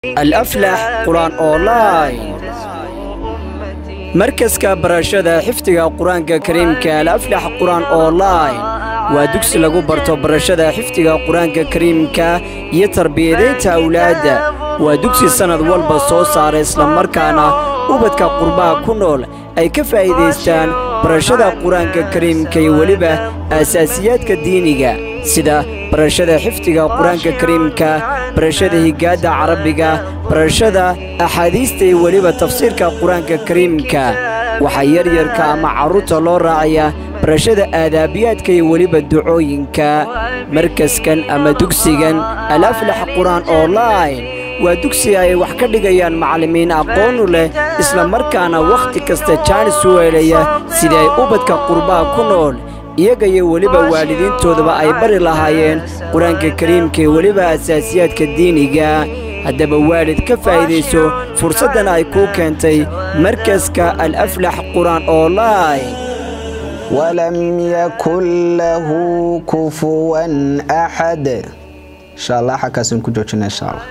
الأفلح قرآن أونلاين markaska barashada xifdiga qur-aanka kariimka alaflax qur-aan online waa dugsi lagu barto barashada xifdiga qur-aanka kariimka iyo tarbiyadaynta awlaadda waa dugsi sannad walba soo saara islamarkaana ubadka qurbaha ku nool ay ka faa'iidaystaan barashada qur-aanka kariimka iyo weliba aasaasiyaadka diiniga sida barashada xifdiga qur-aanka kariimka barashada higaadda carabiga barashada axaadiista iyo weliba tafsiirka qur-aanka kariimka waxaa yaryarka ama carruurta loo raacayaa barashada aadaabiyaadka iyo weliba ducooyinka markaskan ama dugsigan alaflax qur-aan online waa dugsi ay wax ka dhigayaan macallimiin aqoonu leh isla markaana wakhti kasta jaanis u weelaya sidii ay ubadka qurbaha ku nool iyaga iyo weliba waalidiintoodaba ay bari lahaayeen qur-aanka kariimka iyo weliba asaasiyaadka diiniga haddaba waalid ka faa'iidayso fursaddan ay kuu keentay markaska alaflax qur-aan online ولم يكن له كفوا أحد إن شاء الله حكاسن كجوجنا إن شاء الله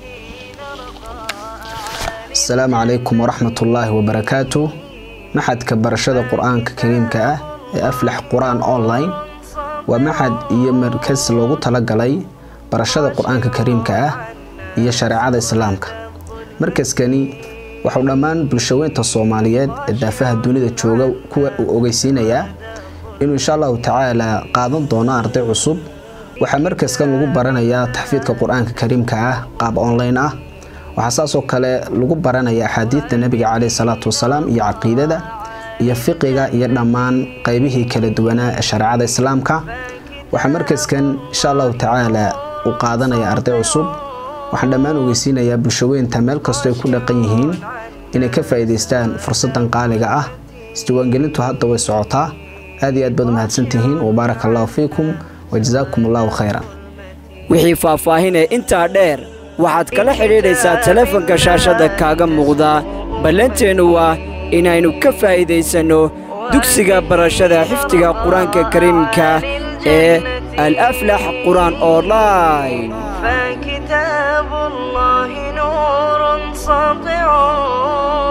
السلام عليكم ورحمة الله وبركاته محد كبرشة القرآن كريم كأه أفلح قرآن أونلاين ومحد يمركز لوغو تلقلي برشة القرآن كريم كأه iyo shareecada islaamka markaskani waxuu dhammaan bulshaweynta soomaaliyeed ee daafaha dunida jooga kuwa uu ogeysiinayaa inuu insha allahu tacaala qaadan doono arday cusub waxaa markaskan lagu baranayaa taxfiidka qur-aanka kariimka ah qaab online ah waxaa saasoo kale lagu baranayaa axaadiidta nebiga caleyhi salaatu wasalaam iyo caqiidada iyo fiqiga iyo dhammaan qeybihii kala duwanaa ee shareecada islaamka waxaa markaskan insha allahu tacaala uu qaadanaya arday cusub waxaan dhammaan ogeysiinayaa bulshaweynta meel kastoo ay ku dhaqan yihiin inay ka faa'iidaystaan fursaddan qaaliga ah isdiiwaangelintu hadda way socotaa aad iyo aad baad umahadsantihiin wabaaraka allahu fiikum wajazaakum allahu khayran wixii faahfaahinee intaa dheer waxaad kala xidhiidhaysaa telefonka shaashadda kaaga muuqda ballanteennu waa inaynu ka faa'iidaysanno dugsiga barashada xifdiga qur-aanka kariimka ee alaflax qur-aan online فكتاب الله نور ساطع